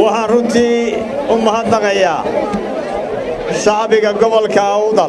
waxaan runtii u mahadnaqayaa shacbiga gobolka awdal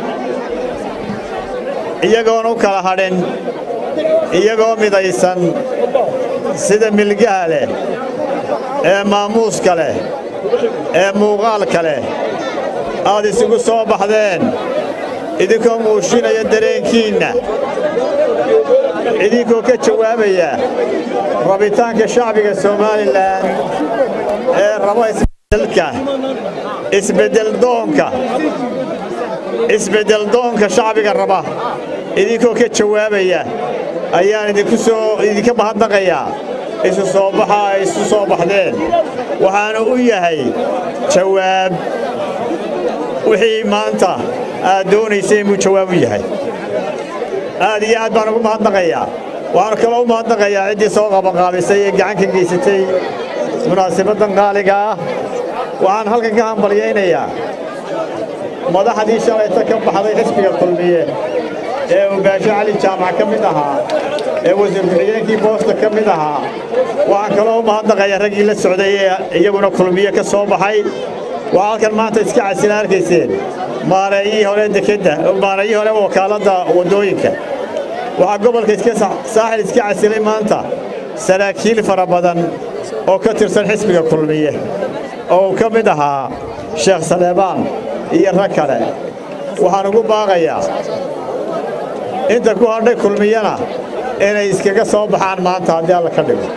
iyagoon u kala hadhin iyagoo midaysan sida milgaha leh ee maamuuska leh ee muuqaalka leh aad isugu soo baxdeen idinkoo muushinaya dareenkiinna idinkoo ka jawaabaya rabitaanka shacbiga somalilan ee raba isbeddelka isbeddeldoonka isbeddeldoonka shacbiga raba idinkoo ka jawaabaya ayaan idinku soo idinka mahadnaqayaa isu soo baxa ay isu soo baxdeen waxaana u yahay jawaab wixii maanta aad doonaysay inuu jawaab u yahay aad iyo aad baan ugu mahadnaqayaa waxaan kaloo u mahadnaqayaa ciddii soo qabanqaabisay ee gacan ka geysatay munaasabaddan qaaliga ah waxaan halkan ka hambalyaynayaa madaxdii shalayta ka baxday xisbiga kulmiye ee uu baasho cali jaamac ka mid ahaa ee wasiir ku-xigeenkii boosta ka mid ahaa waxaan kaloo u mahadnaqayaa raggii la socday ee iyaguna kulmiye ka soo baxay waxaa halkan maanta iska casila arkayseen maareeyihii hore dekedda maareeyihii hore wakaaladda waddooyinka waxaa gobolka iska saaxil iska casilay maanta saraakiil fara badan oo ka tirsan xisbiga kulmiye oo uu ka mid ahaa sheekh saleebaan iyo rag kale waxaan ugu baaqayaa inta ku hadhay kulmiyana inay iskaga soo baxaan maanta haddii alla ka dhigo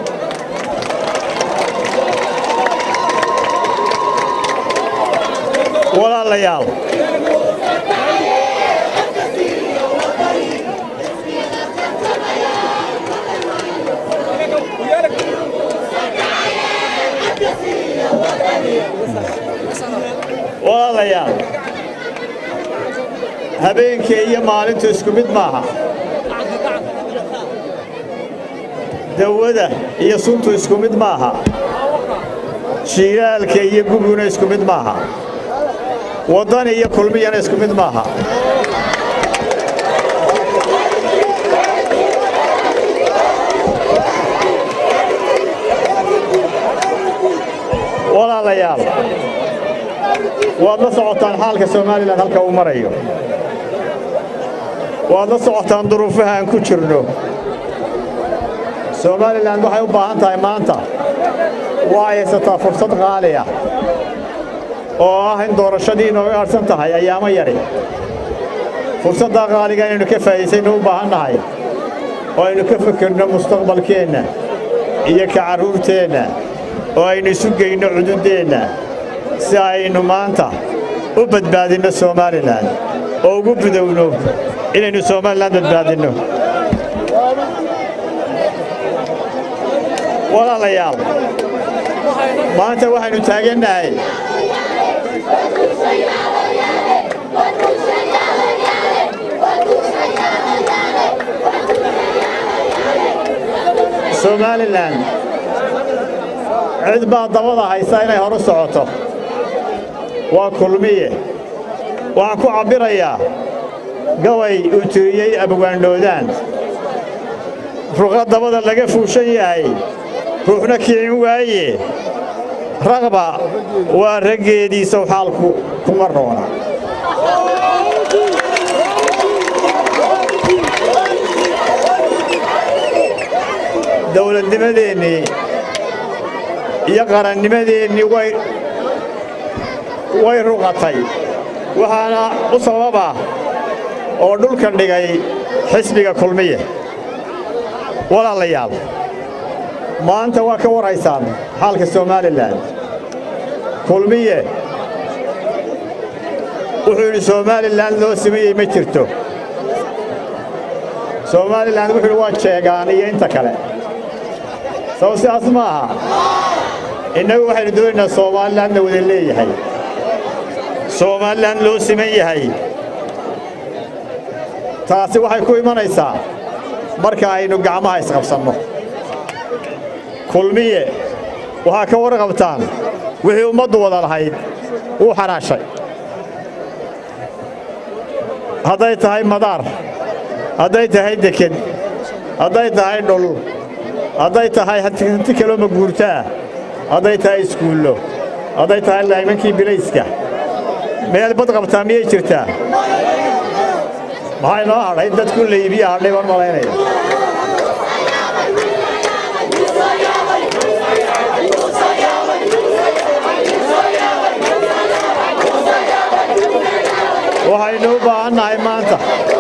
walaalayaal walaalayaal habeenkii iyo maalintu isku mid maaha dawada iyo suntu isku mid maaha shiilaalka iyo guguna isku mid maaha waddani iyo kulmiyana isku mid maaha walaalayaal waad la socotaan xaalka somalilan halka uu marayo waad la socotaan duruufaha aan ku jirno somalilan waxay u baahan tahay maanta waa haysataa fursad qaali ah oo ah in doorashadii inooga adhsan tahay ayaamo yadhi fursaddaa qaaliga inaynu ka faa'iidsaynu u baahan nahay oo aynu ka fekerno mustaqbalkeenna iyo ka carruurteenna oo aynu isu geyno cududdeenna si aynu maanta u badbaadinno somalilan oo ugu budowno inaynu somalilan badbaadinno walaalayaal maanta waxaynu taagannahay somalilan cid baa dabada haysa inay horu socoto waa kulmiye waxaan ku cabbirayaa gabay uu tiriyey abwaandhoodaan ruqa dabada laga fuushan yahay ruuxna kicin waaye raqba waa raggeediisaw xaalku kuma roona dawladnimadeennii iyo qarannimadeennii way way ruqatay waxaana u sababa oo dhulkan dhigay xisbiga kulmiye walaalayaal maanta waa ka warhaysaan xaalka somalilan kulmiye wuxuu yidhi somalilan loo sameeyey ma jirto somalilan wuxuu yidhi waa jeegaan iyo inta kale sabo sidaas ma aha innagu waxaynu doonaynaa somalilanna wada leeyahay somalilan loo siman yahay taasi waxay ku imanaysaa marka aynu gacmaha isqabsanno kulmiye waxaa ka warqabtaan wixii ummaddu wada lahayd wuu xanaashay hadday tahay madaar hadday tahay deked hadday tahay dhul hadday tahay hanti kaloo maguurto ah hadday tahay iskuullo hadday tahay laymankii bilayska meel bad qabtaa miyay jirtaa maxaa inoo hadhay in dadku laybiya hadhay baan malaynaya waxaynu u baahan nahay maanta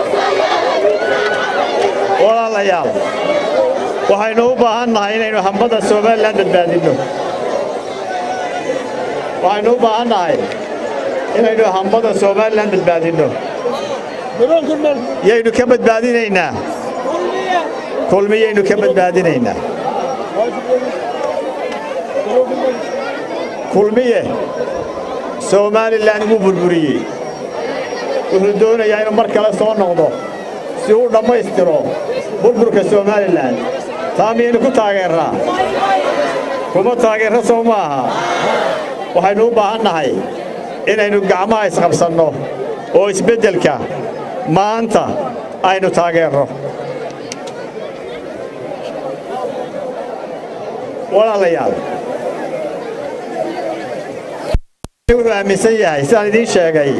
walaalayaal waxaynu u baahan nahay inaynu hambada somalilan badbaadinno waxaynu u baahan nahay inaynu hambada somalilan badbaadinno yaynu ka badbaadinaynaa kulmiyaynu ka badbaadinaynaa kulmiye somalilan wuu burburiyey wuxuu doonayaa inuu mar kale soo noqdo si uu dhammaystiro burburka somalilan taa miyaynu ku taageerraa kuma taageerra sow ma aha waxaynu u baahan nahay inaynu gacmaha isqabsanno oo isbeddelka maanta aynu taageerro walaalayaal wuxuu aaminsan yahay sidaan idiin sheegay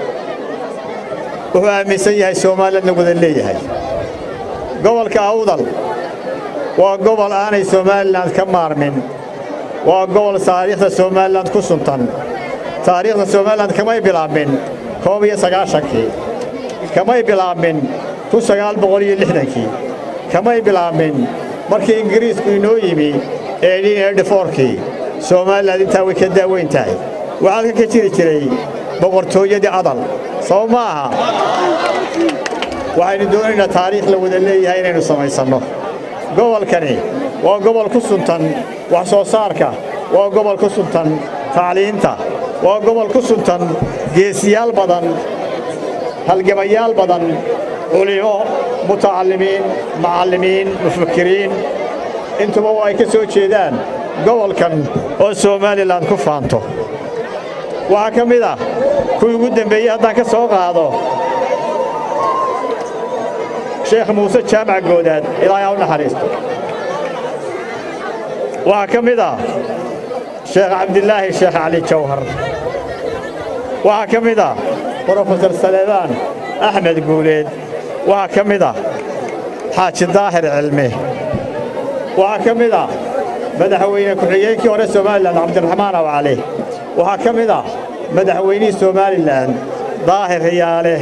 wuxuu aaminsan yahay soomaaliyadna wada leeyahay gobolka awdal waa gobol aanay somalilan ka maarmin waa gobol taariikhda somalilan ku suntan taariikhda somalilan kamay bilaabmin koob iyo sagaashankii kamay bilaabmin kun sagaal boqol iyo lixdankii kamay bilaabmin markii ingiriisku inoo yimi eedhin eedhifoorkii somalilan intaa way ka daaweyn tahay waxaa ka jiri jiray boqortooyadii adal soo ma aha waxaynu doonaynaa taariikh la wada leeyahay inaynu samaysanno gobolkani waa gobol ku suntan wax soo saarka waa gobol ku suntan tacliinta waa gobol ku suntan geesiyaal badan halgamayaal badan culimo mutacallimiin macallimiin mufakiriin intuba waa ay ka soo jeedaan gobolkan oo somalilan ku faanto waxaa ka mid ah kuwii ugu dembeeyey haddaan ka soo qaado sheekh muuse jaamac goodaad ilaahay ha u naxariisto waxaa ka mid ah sheekh cabdilaahi sheekh cali jawhar waxaa ka mid ah brofesor saleebaan axmed guuleed waxaa ka mid ah xaaji daahir cilmi waxaa ka mid ah madaxweyne ku-xigeenkii hore somalilan cabdiraxmaan awcali waxaa ka mid ah madaxweynihii somalilan daahir riyaale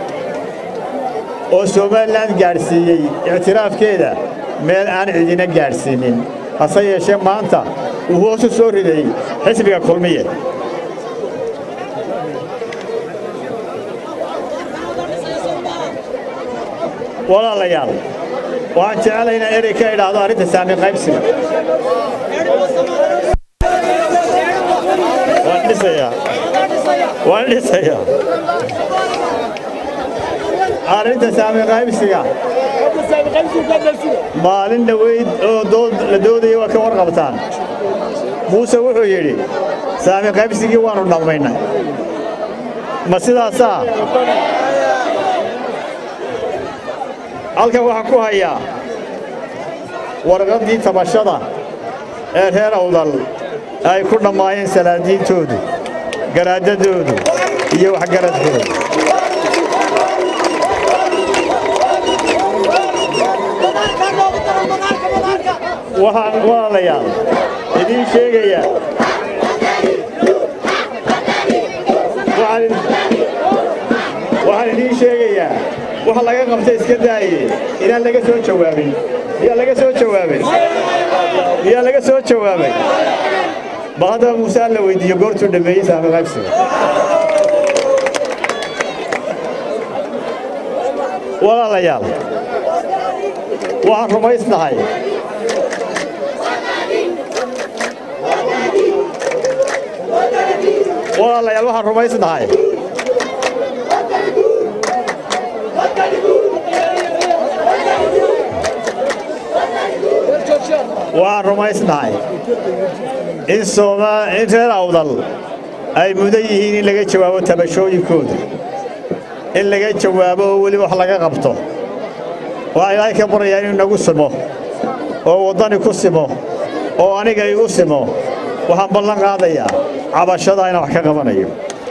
oo somalilan gaadhsiiyey ictiraafkeeda meel aan cidina gaadhsiinin hase yeeshee maanta uu hoosu soo riday xisbiga kulmiye walaalayaal waxaan jeclay inaan erey ka idhaahdo arrinta saami qaybsiga waan dhisayaa waan dhisayaa arrinta saami qaybsiga maalin dhoweyd oo la doodaya waa ka warqabtaan muuse wuxuu yidhi saami qaybsigii waannu dhammaynay ma sidaasaa halkan waxaan ku hayaa warqaddii tabashada ee reer awdal ay ku dhammaayeen salaadiintoodu garaadadoodu iyo waxgaradkoodu waxaan walaalayaal idiin sheegayaa waxaan idiin sheegayaa waxa laga qabtay iska daaye inaan laga soo jawaabin miyaa laga soo jawaabay miyaa laga soo jawaabay bal haddaba muuse alla weydiiyo goortuu dhammeeyey saami qaybsiga walaalayaal waxaan rumaysnahay walaalayaal waxaan rumaysnahay waxaan rumaysnahay in in reer awdal ay mudan yihiin in laga jawaabo tabashooyinkooda in laga jawaabo oo weliba wax laga qabto waxaa ilaahay ka baryayaa inuu nagu simo oo waddani ku simo oo aniga igu simo waxaan ballan qaadayaa cabashada inaan wax ka qabanayo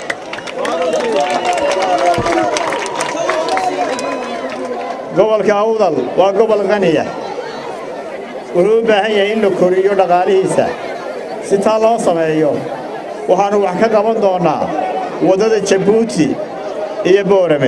gobolka awdal waa gobol qaniya wuxuu u baahan yahay in la koriyo dhaqaalihiisa si taa loo sameeyo waxaannu wax ka qaban doonnaa waddada jabuuti iyo boorame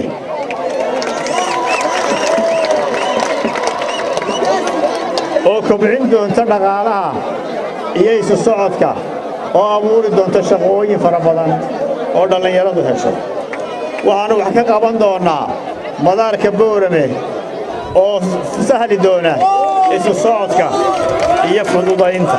oo kobcin doonta dhaqaalaha iyo isu socodka oo abuuri doonta shaqooyin fara badan oo dhallinyaradu hesho waxaannu wax ka qaban doonnaa madaarka boorame oo sahli doona isu socodka iyo fududaynta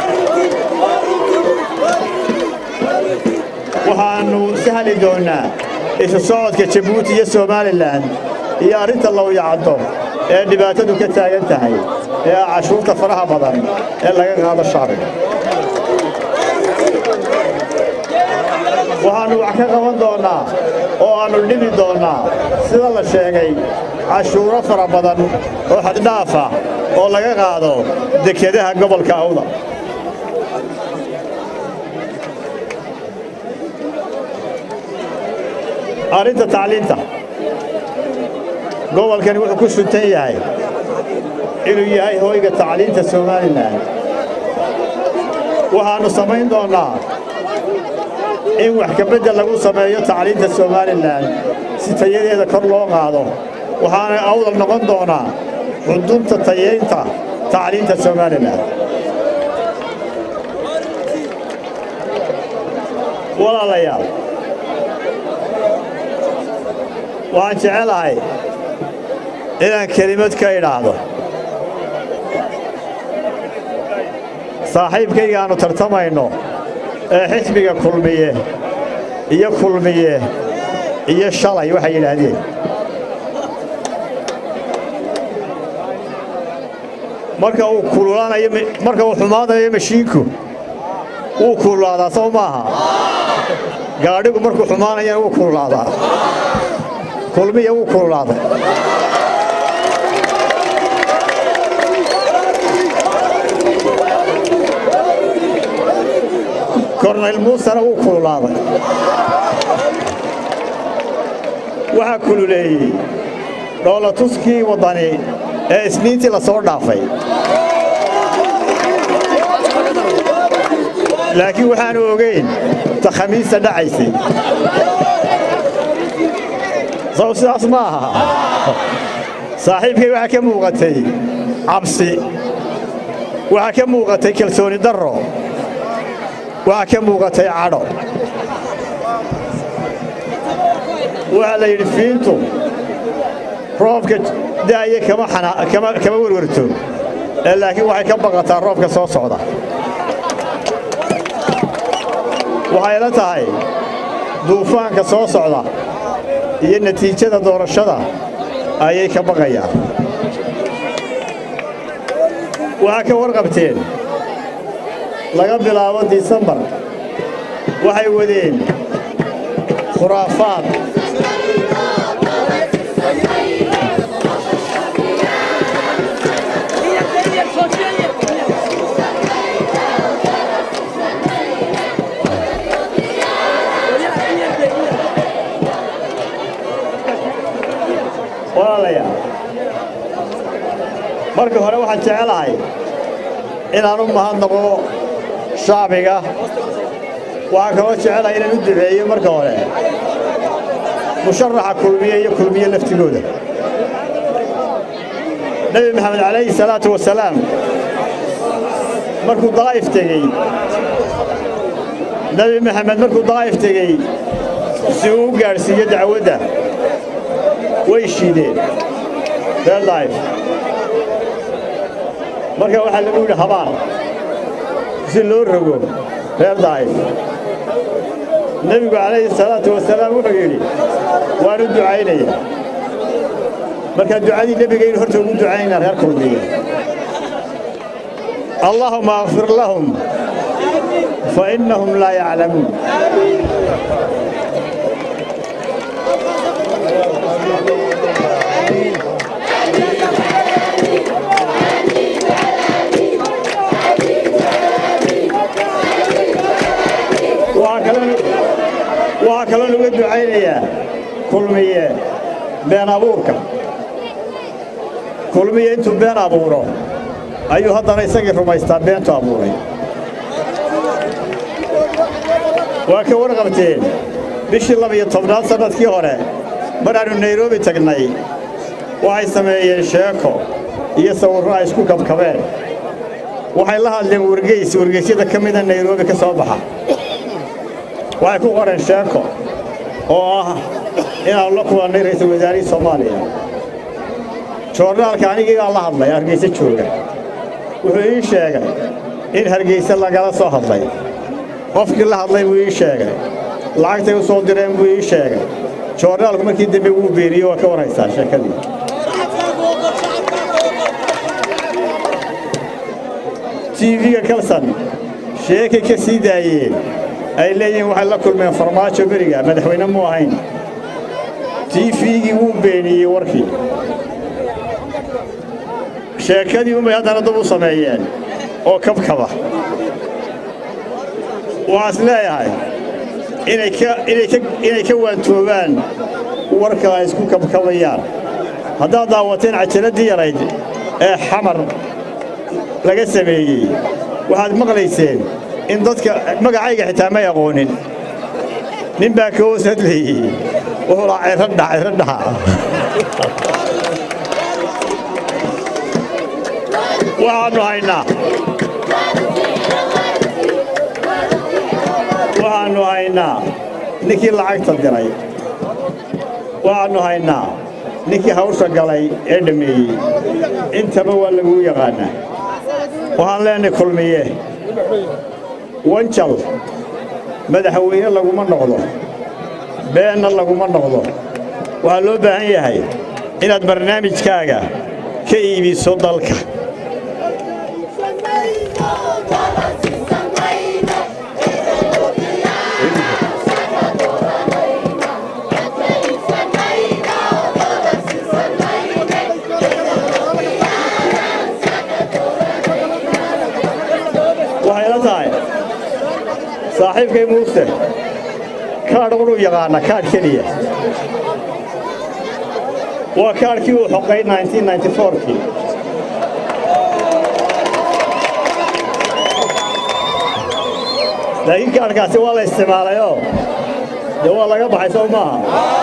waxaannu sahli doonnaa isu socodka jabuuti iyo somalilan iyo arrinta lowyacaddo ee dhibaatadu ka taagan tahay ee ah cashuurta faraha badan ee laga qaado shacbiga waxaannu wax ka qaban doonnaa oo aannu dhimi doonnaa sida la sheegay cashuuro fara badan oo xaddhaafa oo laga qaado dekedaha gobolka awda arrinta tacliinta gobolkani wuxuu ku suntan yahay inuu yahay hoyga tacliinta somalilan waxaannu samayn doonnaa in wax kabeddel lagu sameeyo tacliinta somalilan si tayadeeda kor loo qaado waxaana awdal noqon doonaa xudunta tayaynta tacliinta somalilan walaalayaal waxaan jecelahay inaan kelimad ka idhaahdo saaxiibkayga aannu tartamayno ee xisbiga kulmiye iyo kulmiye iyo shalay waxay yidhaahdeen marka uu kululaanayo marka uu xumaanayo mashiinku wuu kululaadaa soo maaha gaadhigu markuu xumaanayana wuu kululaadaa kulmiya wuu kululaaday kornayl muusena wuu kululaaday waxaa kululeeyey dhoolatuskii waddani ee isniintii la soo dhaafay laakiin waxaanu ogeyn ta khamiista dhacaysay sow sidaas ma aha saaxiibkay waxaa ka muuqatay cabsi waxaa ka muuqatay kalsooni darro waxaa ka muuqatay cadho waxaa la yidhi fiintu roobka da'aya kama werwerto ee laakiin waxay ka baqataa roobka soo socda waxayla tahay duufaanka soo socda iyo natiijada doorashada ayay ka baqayaan waxaa ka warqabteen laga bilaabo disembar waxay wadeen khuraafaad walaalayaal marka hore waxaan jecelahay inaan u mahadnaqo shacbiga waxaan kaloo jecelahay inaan u duceeyo marka hore musharaxa kulmiye iyo kulmiye laftigooda nebi maxamed calayhi salaatu wasalaam markuu daa'if tegey nebi maxamed markuu daa'if tegey si uu u gaadhsiiyo dacwadda way shiideen reer daa'if marka waxaa lagu yidhi habaan si loo rogo reer daa'if nebigu calayhi salaatu wasalaam wuxuu yidhi waan u ducaynaya markaa ducadii nebigaynu horta ugu ducaynaa reer kulmiye allahuma akfir lahum fa innahum laa yaclamuun sheegayaa kulmiye been abuurka kulmiye intuu been abuuro ayuu haddana isagii rumaystaa beentu abuuray waa ka warqabteen bishii laba-iyo tobnaad sannadkii hore maraannu nairobi tagnay waxay sameeyeen sheeko iyo sawirro ay isku kabkabeen waxay la hadleen wargeys wargeysyada ka mida nairobi ka soo baxa waxay ku qoreen sheeko oo ah inaannu la kulannay ra'iisul wasaarihii soomaaliya joornaalka anigiigaa la hadlay hargeyse jooga wuxuu ii sheegay in hargeyse lagala soo hadlay qofkii la hadlay buu ii sheegay lacagtay u soo direen buu ii sheegay joornaalku markii dambe wuu beeniye waa ka warhaysaa sheekadii tv-ga kalsan sheekay ka sii daayeen ay leeyihiin waxay la kulmeen farmaajo beriga madaxweyne mu ahayn tifigii wuu beeniyey warkii sheekadii unbay haddana dub u sameeyeen oo kabkaba waxaas leeyahay inay ka waantoobaan warka ay isku kabkabayaan haddaad daawateen cajaladii yarayd ee xamar laga sameeyey waxaad maqlayseen in dadka magacayga xitaa may aqoonin nin baa ka hoos hadlayey wuxuu laa ciradha ciradhaha waxaannu haynaa waxaannu haynaa ninkii lacagta diray waxaannu haynaa ninkii hawsha galay ee dhammeeyey intaba waa laguu yaqaannaa waxaan leenahay kulmiye wanjal madaxweyne laguma noqdo beenna laguma noqdo waxaa loo baahan yahay inaad barnaamijkaaga ka iibiso dalka waxayla tahay saaxiibkay muuse kaadh unuu yaqaana kaadh keliya waa kaadhkii uu xoqay kii laakiin kaadhkaasi waa la isticmaalayoo dee waa laga baxay soo maaha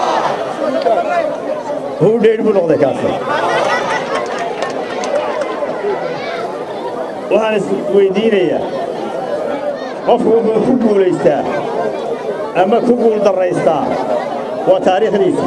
hudhaydh buu noqday kaasi waxaan is weyddiinayaa qofku wuxuu ku guulaystaa ama ku guuldarraystaa waa taariikhdiisa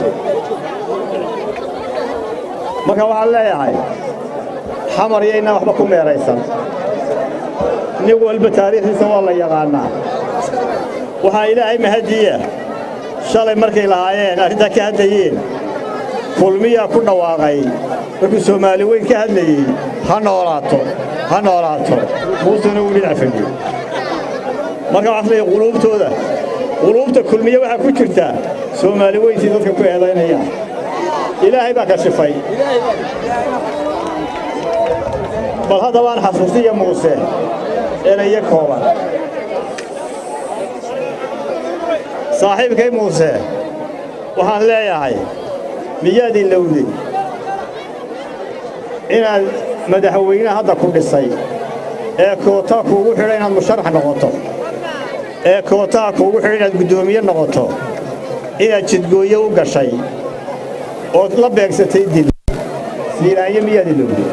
marka waxaan leeyahay xamar yaynaan waxba ku meeraysan nin walba taariikhdiisa waa la yaqaannaa waxaa ilaahay mahadiya shalay markay lahaayeen arrintaa ka hadlayeen kulmiyaa ku dhawaaqay markuu soomaali weyn ka hadlayey ha noolaato ha noolaato muusena wuu dhinac fadhiyo marka waxaas leeyahay quluubtooda quluubta kulmiye waxaa ku jirtaa soomaali weyntii dadka ku eedaynayaan ilaahay baa kashifay bal haddabaan xasuusiya muuse erayo kooban saaxiibkay muuse waxaan leeyahay miyaad ilowday inaad madaxweynaha hadda ku dhisay ee kootaa kuugu xidha inaad musharax noqoto ee kootaha kuugu xidha inaad guddoomiye noqoto inaad jidgooye u gashay ood la beegsatay dil siiraanyo miyaad ilowday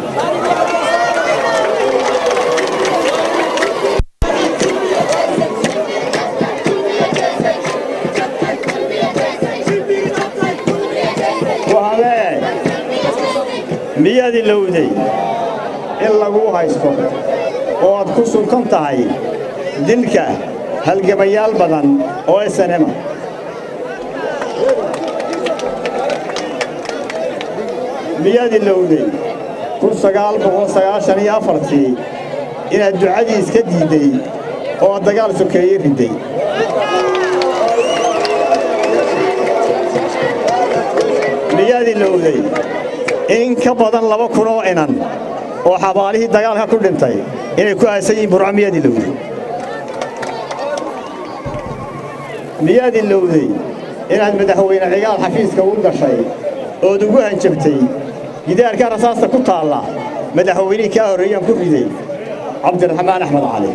waxaan leeyahay miyaad ilowday in laguu haysto oo aad ku suntan tahay dilka halgamayaal badan oo esanema miyaad ilowday kun sagaal boqol sagaashan iyo afartii inaad ducadii iska diidday oo aad dagaal sokeeye ridday miyaad ilowday in ka badan laba kun oo inan oo xabaalihii dagaalka ku dhintay inay ku aasan yihiin burco miyaad ilowday miyaad ilowday inaad madaxweyne cigaal xafiiska u gashay ood ugu hanjabtay gidaarka rasaasta ku taalla madaxweynihii kaa horreeyaan ku riday cabdiraxmaan axmed cali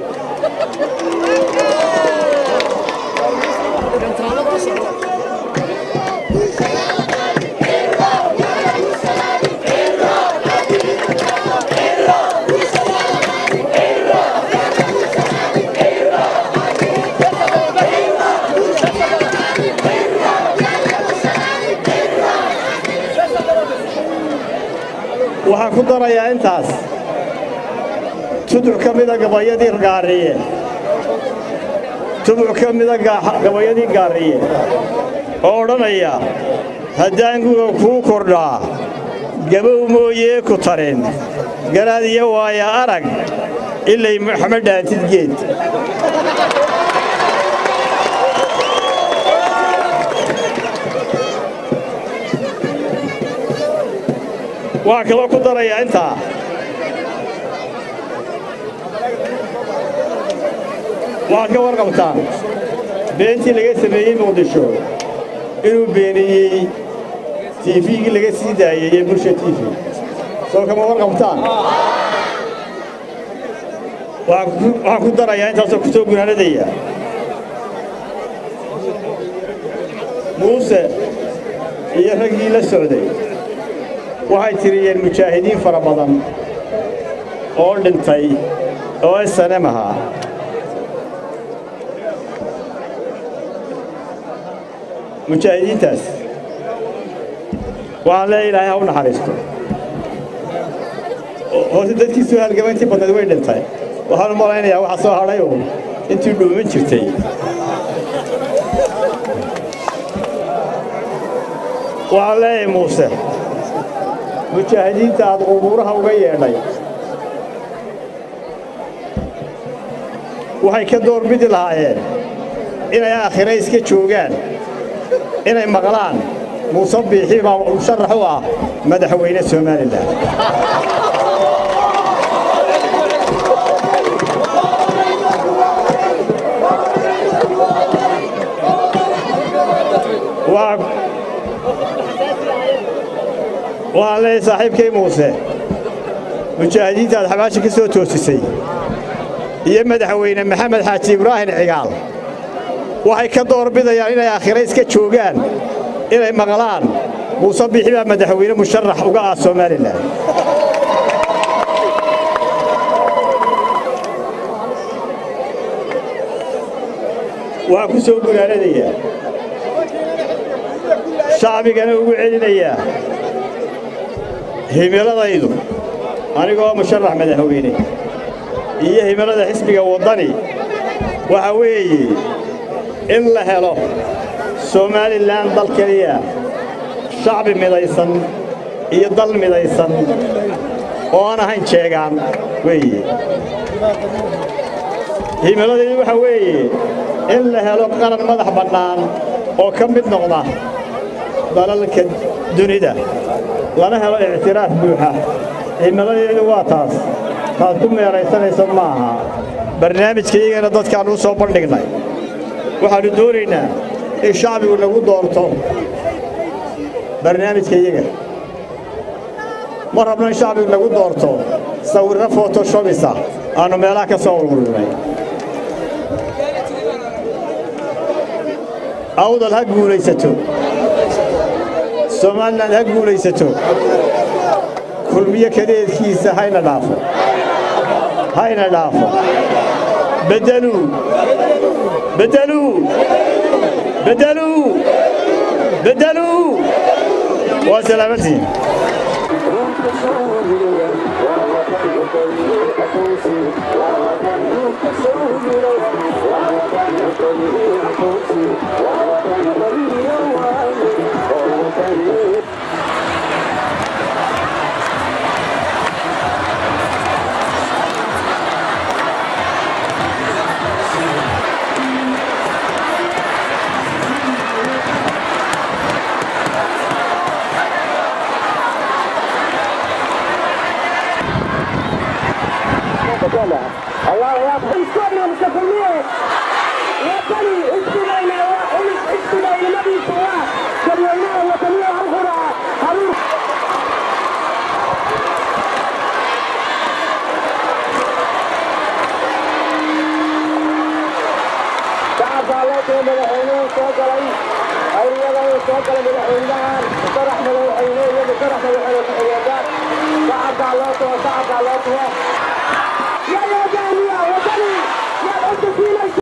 waxaan ku darayaa intaas tuduc ka mida gabayadii gaariye tuduc ka mida gabayadii gaariye oo odhanaya haddaan guga kuu kordhaa gabow mooyee ku tarin garaad iyo waaya arag ilay maxamed dhaantid geed waxaan kaloo ku darayaa intaa waxaad ka warqabtaan beentii laga sameeyey muqdisho inuu beeniyey tiifigii laga sii daayey ee bulsha tiifi soo kama warqabtaan waxaan ku darayaa intaasoo ku soo gunaanadaya muuse iyo raggii la socday waxay tiriyeen mujaahidiin fara badan oo dhintay oo esanem ahaa mujaahidiintaas waxaan leeya ilaahay ha u naxariisto horta dadkiisuu halgabayntii badnayd way dhintay waxaan u malaynayaa waxa soo hadhay uun intii dhuuman jirtay waxaan leeyahay muuse mujaahidiinta aad qubuuraha uga yeedhay waxay ka doorbidi lahaayeen inay aakhire iska joogaan inay maqlaan muuse biixi baa musharax u ah madaxweyne somalilan waxaan leeyahay saaxiibkay muuse mujaahidiinta aad xabaasha ka soo toosisay iyo madaxweyne maxamed xaaji ibraahim cigaal waxay ka doorbidayaan inay aakhire iska joogaan inay maqlaan muuse biixi baa madaxweyne musharax uga ah somalilan waxaan ku soo gunaanadayaa shacbigana ugu celinayaa himiladaydu anigoo musharax madaxweyne iyo himilada xisbiga waddani waxa weeye in la helo somalilan dal keliya shacbi midaysan iyo dal midaysan oo aan ahayn jeegaan weeye himiladaydu waxa weeye in la helo qaran madax bannaan oo ka mid noqda dalalka dunida lana helo ictiraaf buuxa himiladeedu waa taas taad ku meeraysanayso ma aha barnaamijkaiyagana dadkaannu u soo bandhignay waxaannu doonaynaa in shacbigu nagu doorto barnaamijka iyaga ma rabno in shacbigu nagu doorto sawirro fotoshobisa aannu meelaha ka soo ururinay awdal ha guulaysato somalilan ha guulaysato kulmiyo kadeedkiisa hayna dhaafo hayna dhaafo beddeluu beddeluu beddeluu beddeluu waa salaamantiin الله يا اخي كلهم كفليه وطني اجتمعنا واحد اجتماع ilmadiisu waa dadweynaha wataniya halkuna haruur shacabkaa loo tiro madaxweynuhu soo galay ayada uu soo galay madaxweynahan sarax madaxweyne iyo sarax madaxweyne ku-xigeenka shacabkaa loo tiro shacabkaa loo tiro